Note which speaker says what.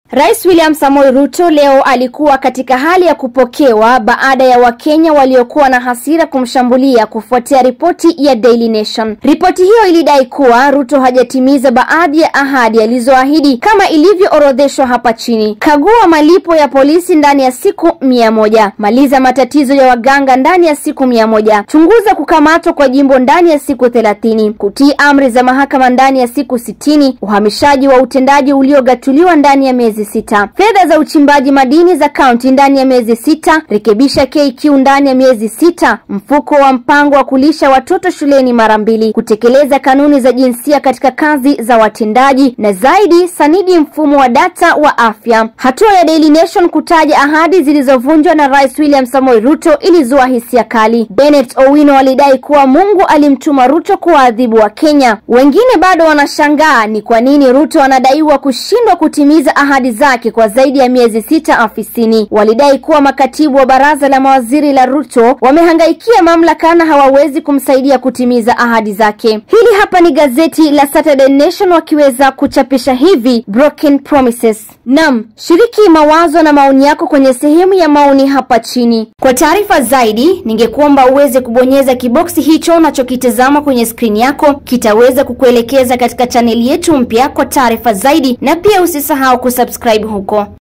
Speaker 1: Rais William Samoei Ruto leo alikuwa katika hali ya kupokewa baada ya Wakenya waliokuwa na hasira kumshambulia kufuatia ripoti ya Daily Nation. Ripoti hiyo ilidai kuwa Ruto hajatimiza baadhi ya ahadi alizoahidi kama ilivyoorodheshwa hapa chini. Kagua malipo ya polisi ndani ya siku mia moja. Maliza matatizo ya waganga ndani ya siku mia moja. Chunguza kukamatwa kwa jimbo ndani ya siku thelathini. Kutii amri za mahakama ndani ya siku sitini. Uhamishaji wa utendaji uliogatuliwa ndani ya miezi sita. Fedha za uchimbaji madini za kaunti ndani ya miezi sita. Rekebisha KQ ndani ya miezi sita. Mfuko wa mpango wa kulisha watoto shuleni mara mbili. Kutekeleza kanuni za jinsia katika kazi za watendaji na zaidi, sanidi mfumo wa data wa afya. Hatua ya Daily Nation kutaja ahadi zilizovunjwa na Rais William Samoei Ruto ilizua hisia kali. Bennett Owino alidai kuwa Mungu alimtuma Ruto kuwaadhibu wa Kenya. Wengine bado wanashangaa ni kwa nini Ruto anadaiwa kushindwa kutimiza ahadi zake kwa zaidi ya miezi sita afisini. Walidai kuwa makatibu wa baraza la mawaziri la Ruto wamehangaikia mamlaka na hawawezi kumsaidia kutimiza ahadi zake. Hili hapa ni gazeti la Saturday Nation wakiweza kuchapisha hivi broken promises. Nam, shiriki mawazo na maoni yako kwenye sehemu ya maoni hapa chini. Kwa taarifa zaidi, ningekuomba uweze kubonyeza kiboksi hicho unachokitazama kwenye skrini yako, kitaweza kukuelekeza katika chaneli yetu mpya kwa taarifa zaidi, na pia usisahau kusubscribe huko.